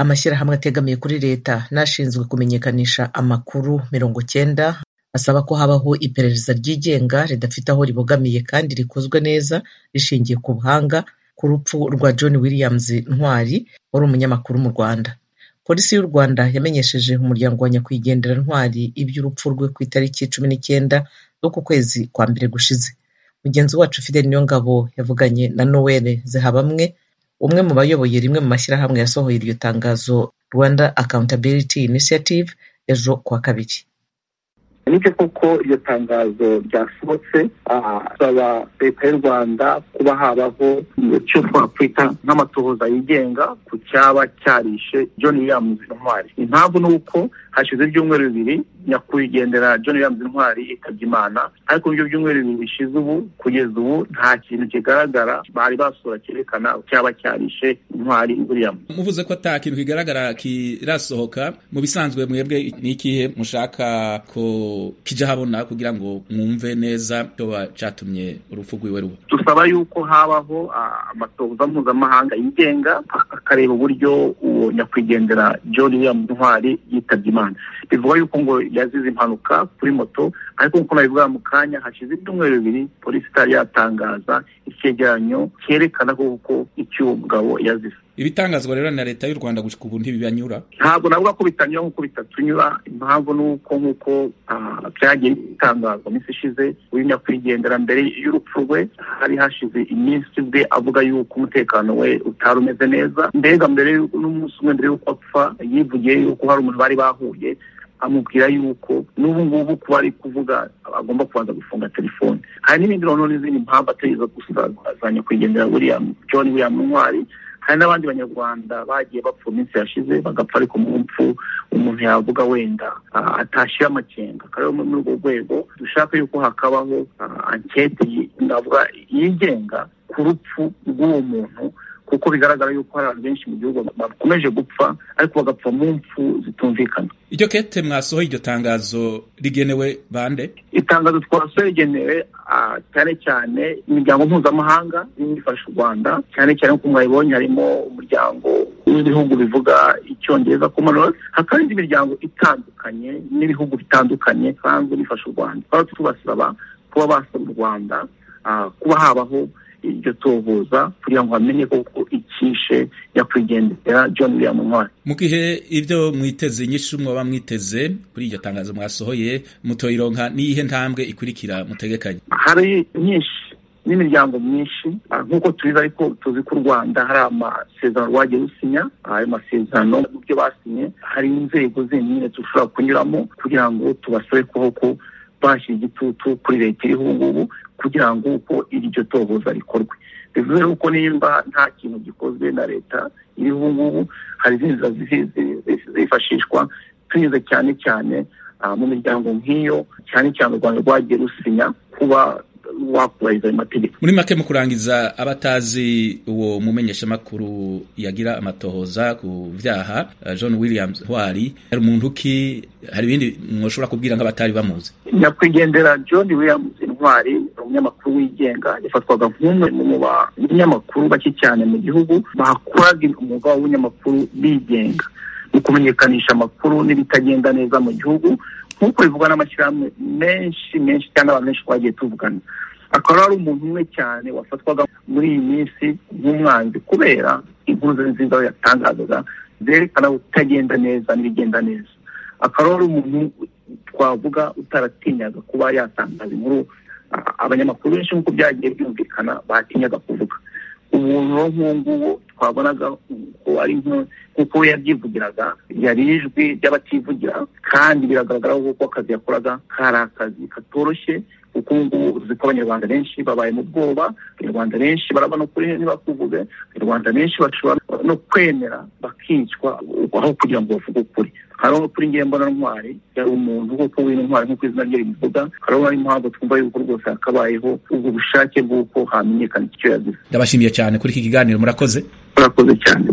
Amashyirahamwe ategamiye kuri Leta n'ashinzwe kumenyekanisha amakuru mirongo cyenda asaba ko habaho iperereza ryigenga ridafite aho ribogamiye kandi rikozwe neza rishingiye ku buhanga ku rupfu rwa John Williams Ntwari wari umunyamakuru mu Rwanda. Polisi y'u Rwanda yamenyesheje umuryango wa Nyakwigendera Ntwari iby'urupfu rwe ku itariki cumi n'icyenda z'uku kwezi kwa mbere gushize. Mugenzi wacu Fidele Niyongabo yavuganye na Noel Zehabamwe, umwe mu bayoboye rimwe mu mashyirahamwe yasohoye iryo tangazo Rwanda Accountability Initiative ejo kuwa kabiri. nibyo koko iryo tangazo ryasohotse asaba leta y'u rwanda kuba habaho icyo twakwita nk'amatohoza yigenga ku cyaba cyarishe john williams intwari impamvu ni uko hashize ibyumweru bibiri nyakwigendera john williams intwari yitabye imana ariko mu byumweru bibiri bishize ubu kugeza ubu nta kintu kigaragara bari basura cyerekana cyaba cyarishe intwari williams muvuze ko ata kintu kigaragara kirasohoka mu bisanzwe mwebwe ni ikihe mushaka ko kijya habona kugira ngo mwumve neza cyoba cyatumye urupfu rwiwe ruba dusaba yuko habaho amatohoza mpuzamahanga yigenga akareba uburyo uwo nyakwigendera john william ntwari yitabye imana bivuga yuko ngo yazize impanuka kuri moto ariko nk'uko nabivuga mu kanya hashize ibyumweru bibiri polisi itari yatangaza icyegeranyo cyerekana kuko icy'uwo mugabo yazize ibitangazwa rero na leta y'u rwanda gushika ubu ntibibanyura ntabwo navuga ko bitanyura nk'uko bitatunyura impamvu ni uko nk'uko byagiye bitangazwa iminsi ishize uyu nyakwigendera mbere y'urupfu rwe hari hashize iminsi bwe avuga yuko umutekano we utari umeze neza mbega mbere n'umunsi umwe mbere y'uko apfa yivugiye yuko hari umuntu bari bahuye amubwira yuko n'ubu ngubu kuba ari kuvuga agomba kubanza gufunga telefoni hari n'ibindi noneho n'izindi mpamvu atari izo gusa za nyakwigendera william john william ntwari hari n'abandi banyarwanda bagiye bapfa iminsi yashize bagapfa ariko mu mpfu umuntu yavuga wenda atashyira amakenga akaba ariyo muri urwo rwego dushaka yuko hakabaho ankete navuga yigenga ku rupfu rw'uwo muntu kuko bigaragara yuko hari abantu benshi mu gihugu bakomeje gupfa ariko bagapfa mu mpfu zitumvikana iryo kete mwasohoye iryo tangazo rigenewe bande itangazo twasohoye rigenewe cyane cyane imiryango mpuzamahanga irimo ifasha u rwanda cyane cyane nk'uko mwabibonye harimo umuryango w'ibihugu bivuga icyongereza commonwealth hakaba indi miryango itandukanye n'ibihugu bitandukanye bisanzwe bifasha u rwanda tukaba tubasaba kuba basaba u rwanda kuba habaho iryo tohoza kugira ngo bamenye koko icyishe nyakwigendera john william ntwari mu gihe ibyo mwiteze inyinshi mwaba mwiteze kuri iryo tangazo mwasohoye mutoyironka n'iyihe ntambwe ikurikira mutegekanye hari nyinshi n'imiryango myinshi nk'uko tubizi ariko tuzi ko u rwanda hari amasezerano rwagiye rusinya ayo masezerano n'ibyo basinye hari n'inzego zindi dushobora kunyuramo kugira ngo tubasabe koko bashyira igitutu kuri leta iriho ubu ngubu kugira ngo uko iryo tohoza rikorwe bivuze yuko nimba nta kintu gikozwe na leta iriho ubu ngubu hari izindi zifashishwa tunyuze cyane cyane mu miryango nk'iyo cyane cyane u rwanda rwagiye rusinya kuba wakubahiriza ayo mategeko muri make mu kurangiza abatazi uwo mumenyeshamakuru yagira amatohoza ku byaha john williams ntwari hari umuntu uki hari ibindi mushobora kubwira nk'abatari bamuzi nyakwigendera john williams ntwari umunyamakuru wigenga yafatwaga nk'umwe mu banyamakuru bake cyane mu gihugu bakoraga umwuga w'ubunyamakuru bigenga mu kumenyekanisha amakuru n'ibitagenda neza mu gihugu nk'uko bivugwa n'amashyirahamwe menshi menshi cyangwa abantu benshi twagiye tuvugana akaba ari umuntu umwe cyane wafatwaga muri iyi minsi nk'umwanzi kubera inkuru nziza yatangazaga zerekana utagenda neza n'ibigenda neza akaba ari umuntu twavuga utaratinyaga kuba yatangaza inkuru abanyamakuru benshi nk'uko byagiye byumvikana batinyaga kuvuga umuntu wo nk'uwo twabonaga ko ari nk'uko we yabyivugiraga yari ijwi ry'abativugira kandi biragaragara ko akazi yakoraga kari akazi katoroshye kuko ubu ngubu uzi ko abanyarwanda benshi babaye mu bwoba abanyarwanda benshi barabona ukuri ntibakuvuge abanyarwanda benshi bashobora no kwemera bakicwa aho kugira ngo bavuge ukuri hariho kuri ngewe mbona ntwari yari umuntu nk'uko w'intwari nk'uko izina rye ribivuga hariho impamvu twumva yuko rwose hakabayeho ubwo bushake bw'uko hamenyekana icyo yazize ndabashimiye cyane kuri iki kiganiro murakoze murakoze cyane